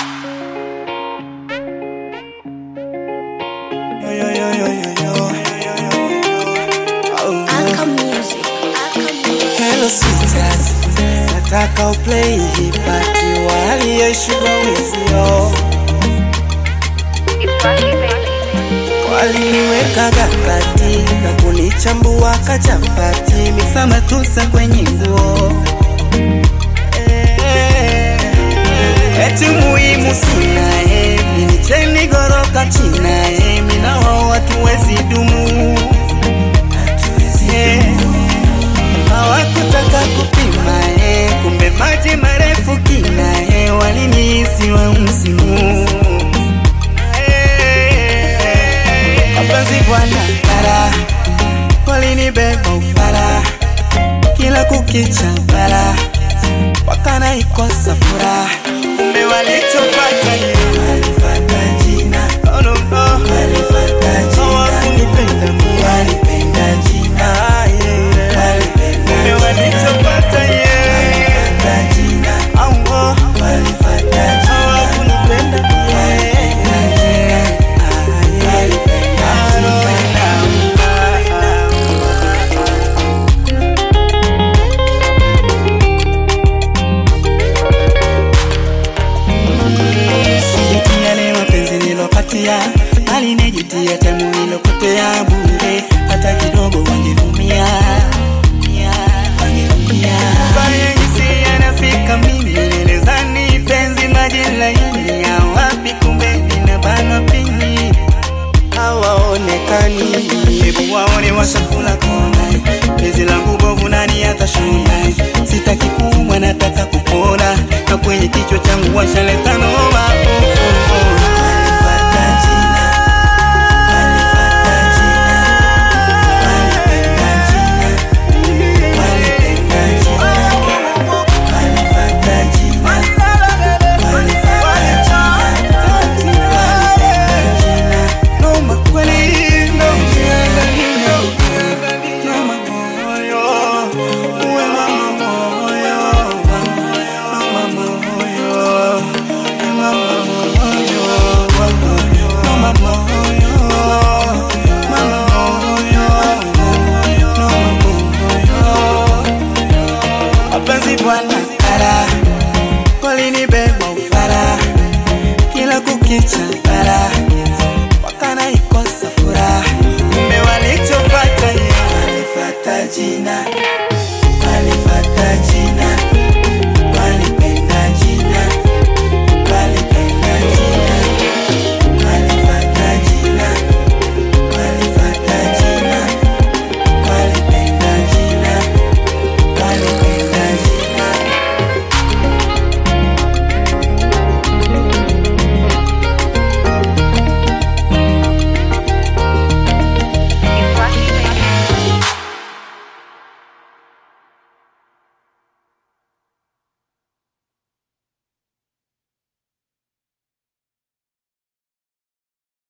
Yo, yo, yo, yo, yo, yo. Oh. Aka Music. Aka Music. Hello sisters, nataka uplay hii pati waliyeshuka wizio waliniweka gakati na kunichambua kachapati miksa matusa kwenye nguo eti muhimu sina eh, minicheni goroka china eh, mina wao hatuwezi dumu Eh, hawakutaka kupima eh, kumbe maji marefu kina eh, walinihisi wa msimu Eh, mapenzi bwana kara walinibeba ufara kila kukicha bara wakanaikosa furaha kumbe walichopata ni walifata jina oh, no, no. hawakunipenda mimi walipenda jina ah, yeah, yeah. kumbe walichopata yeah. au oh. hawakunipenda mimi ah, yeah. Ah, no, no, Sijitia leo mapenzi nilopatia alinijitia tamu nilopotea bure hata kidogo wangevumia Baya hisi yanafika mimi nilizani penzi maji laini ya wapi kumbe ninabanwa pini hawaonekani hebu waone washakula kona penzi langu bovu nani atashona sitaki kuumwa nataka kupona na kwenye kichwa changu washaletano